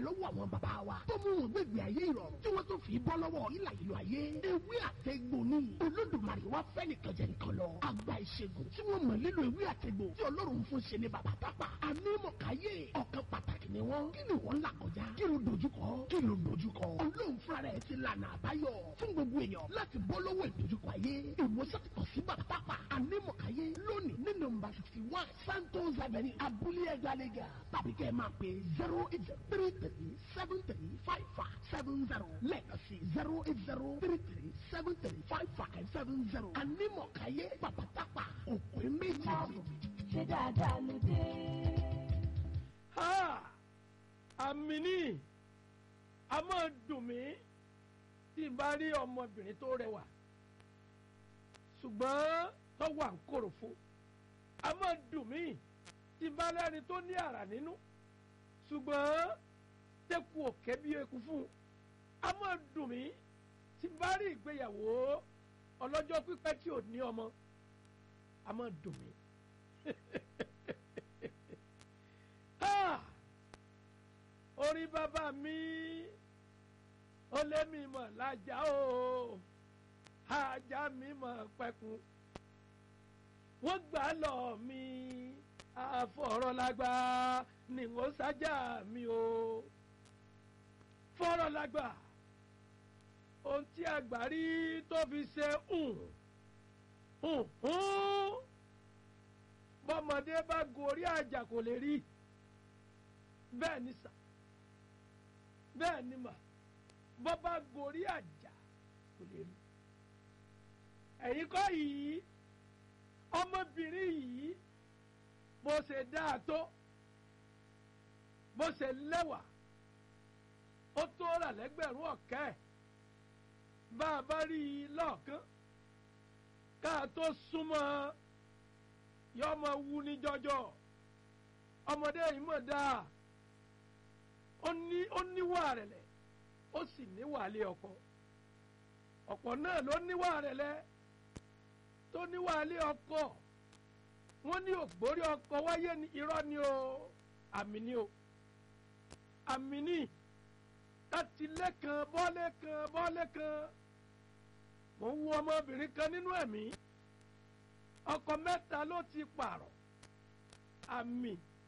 lọ́wọ́ àwọn bàbá wa tó mú wọn gbẹ̀gbẹ̀ ayé ìrọ̀rùn tí wọ́n tó fi bọ́ lọ́wọ́ ìlà ìlú ayé ewé àtẹ̀gbò ni olódùmarè wá fẹ́ nìkan jẹ nìkan lọ àgbà ìṣègùn tí wọ́n mọ̀ nílò ewé àtẹ̀gbò tí ọlọ́run fún ṣe ní bàbá tápà ànímọ̀káyé ọ̀kan pàtàkì ni wọ́n kí ni wọ́n là kọjá kí ló dojúkọ kí ló dojúkọ ọlọ́run fúnra rẹ̀ ti lànà àbáyọ fún gbogbo èèyàn láti bọ́ lọ́wọ́ ìdojúkọ ayé ìwòsàn ti kàn sí bàbá tápà ànímọ̀káyé lónìí ní nọ́mbà sixty one santos avenue abúlé ẹgbàlégà tàbí kẹ́ ẹ máa pè zero eight zero three three seven three five five seven zero lẹ́ẹ̀kan sí zero eight zero three three seven three five five seven zero ànímọ̀káyé bàbá tápà òkú méjì. ṣé dáadáa ló dé. ha àmì ní a máa dùn mí tí n bá rí ọmọbìnrin tó rẹwà ṣùgbọ́n tó wà ń kòròfo a máa dùn mí tí n bá lẹ́ni tó ní àrà nínú ṣùgbọ́n tẹ́kù òkè bí eku fún un a máa dùn mí tí n bá rí ìgbéyàwó ọlọ́jọ́ pípẹ́ tí ò ní ọmọ a máa dùn mí. Ah! orí bàbá mi ó lé mi mọ̀ lájà o ajá mi mọ̀ pẹ́kun wọ́n gbà lọ mi àfọ̀rọ̀lágbá ni wọ́n sájà mi o fọ̀rọ̀lágbá ohun tí àgbà rí tó fi ṣe hùn hùn hùn bọ́mọdé bá gorí àjà kò lè rí bẹ́ẹ̀ ni sà bẹ́ẹ̀ ni mà bọ́ bá gorí àjà kò lè rí ẹ̀yin kọ́ yìí ọmọbìnrin yìí bó ṣe dáa tó bó ṣe lẹ́wà ó tó rà lẹ́gbẹ̀rún ọ̀kẹ́ bá a bá rí i lọ́ọ̀kán ká a tó súnmọ́ yọ ọmọ wu ní jọjọ ọmọdé yìí mọ̀ dáa ó ní ó níwà rẹ̀lẹ̀ ó sì níwà lé ọkọ ọ̀pọ̀ náà ló níwà rẹ̀lẹ̀ tó níwà lé ọkọ wọ́n ní ògbórí ọkọ wáyé ní irọ́ ni o àmì ni o àmì ni láti lẹ́kan bọ́lé kan bọ́lé kan mo ń wo ọmọbìnrin kan nínú ẹ̀mí ọkọ mẹ́ta ló ti pààrọ̀ àmì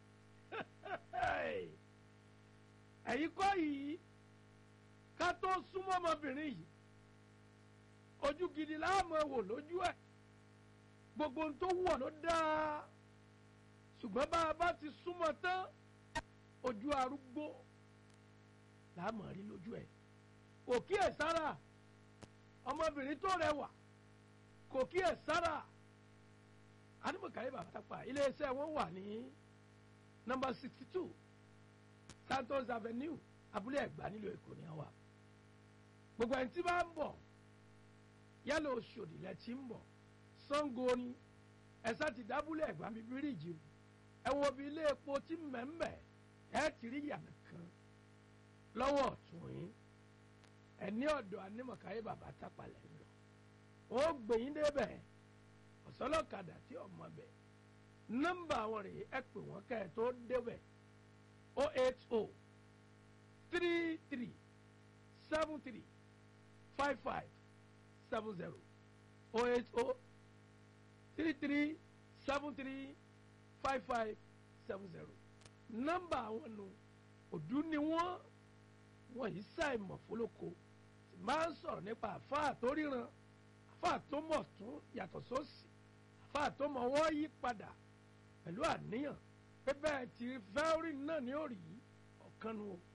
ẹ̀yin kọ́ yìí ká tó súnmọ́ ọmọbìnrin yìí ojú gidi láàmú wò lójú ẹ̀ gbogbo ohun tó wọ̀ ló dáa ṣùgbọ́n bá a bá ti súnmọ́ tán ojú arúgbó láàmú rí lójú ẹ̀ kò kíyè sára ọmọbìnrin tó rẹwà kò kíyè sára animọ̀kàyé bàbá tápà iléeṣẹ́ wọn wà ní nọ́mbà sixty two santos avenue abúlé ẹ̀gbá nílùú èkó ni wà gbogbo ẹni tí bá ń bọ̀ yálà oṣòdì lẹ ti ń bọ̀ sango ni ẹ̀sà ti dábúlé ẹ̀gbá mi bíríìjì o ẹ wo bí ilé epo tí mẹ́mẹ́ ẹ ti rí yàrá kan lọ́wọ́ ọ̀tún yín ẹ ní ọ̀dọ̀ animọ̀kàyé bàbá tápà lẹ́ ń lọ ó gbẹ̀yìn débẹ̀ ọ̀sọ́lọ́kadà tí ọmọ bẹ̀ nọ́mbà àwọn rèé ẹ pè wọ́n kẹ́ ẹ tó débẹ̀ o eight o three three seven three five five seven zero o eight o three three seven three five five seven zero nọ́mbà àwọn nù òdú ni wọ́n wọ́n yìí ṣàìmọ̀ fólókò tí máa ń sọ̀rọ̀ nípa àfáà tó ríran àfáà tó mọ̀ tún yàtọ̀ sósì àfáà tó mọ̀ wọ́n yí padà pẹ̀lú àníyàn pé bẹ́ẹ̀ tí fẹ́ẹ́rì náà ní òrì ọ̀kan nu o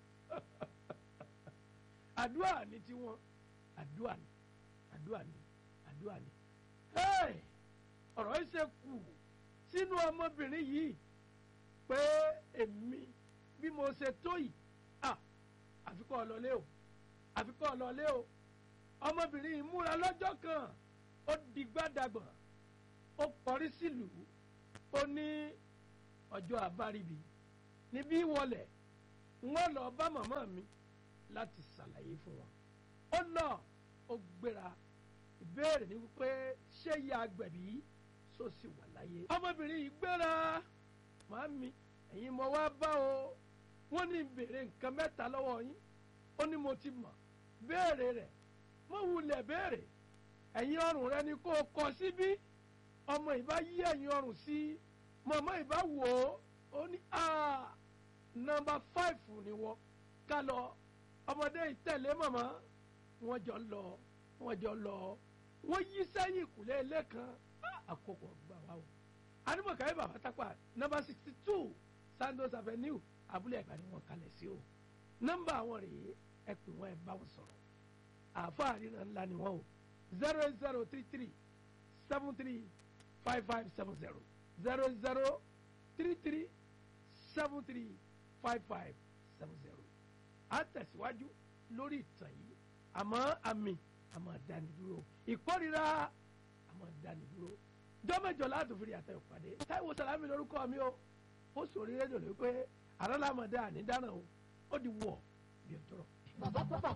àdúrà ni tiwọn àdúrà ni àdúrà ni àdúrà ni ọ̀rọ̀ yìí ṣe kù sínú ọmọbìnrin yìí pé èmi bí mo ṣe tó yìí àfikọ́ ọlọ́lé o àfikọ́ ọlọ́lé o ọmọbìnrin yìí múra lọ́jọ́ kan ó di gbádàgbọ̀n ó kọrí sílùú ó ní ọjọ́ àbáríbi níbí wọlé wọ́n lọ bá màmá mi láti ṣàlàyé fún wọn ó lọ ó gbéra ìbéèrè ni wípé ṣé ìyá agbẹ̀bí sọ sì wà láyé ọmọbìnrin yìí gbéra màámi ẹ̀yin mo wá bá o wọ́n ní béèrè nǹkan mẹ́ta lọ́wọ́ yín ó ní mo ti mọ̀ béèrè rẹ̀ mo wulẹ̀ béèrè ẹ̀yin ọrùn rẹ ni kó o kọ síbí ọmọ ìbá yí ẹ̀yin ọrùn sí mọ̀mọ́ ìbá wò ó ó ní nọ́mbà fáìfù ni wọ́n ká lọ ọmọdé ìtẹ̀lé mọ̀mọ́ wọ́n jọ lọ wọ́n jọ lọ wọ́n yí sẹ́yìn ìkùlé ilé kan àkókò gbà wá o adumakaye baba takwa nọ́mbà sixty two sandos avenue abúlé ẹ̀gbá ni wọ́n kalẹ̀ sí o nọ́mbà àwọn rèé ẹ pè wọ́n ẹ bá wọn sọ̀rọ̀ àáfàá ríran ńlá ni wọ́n o zero zero three three seven three five five seven zero zero zero three three seven three five five seven zero a tẹ̀síwájú lórí ìtàn yìí àmọ́ àmì àmọ́ dánidúró ìkórira àmọ́ dánidúró jọ́mẹ́jọ láti fi àtẹ̀wò pàdé táìwò sàlámì lórúkọ mi o ó sòrí rédíò lórí pé àrọ́lámọ̀dé ànídànà o ó di wọ̀ bí o tọrọ. bàbá bàbá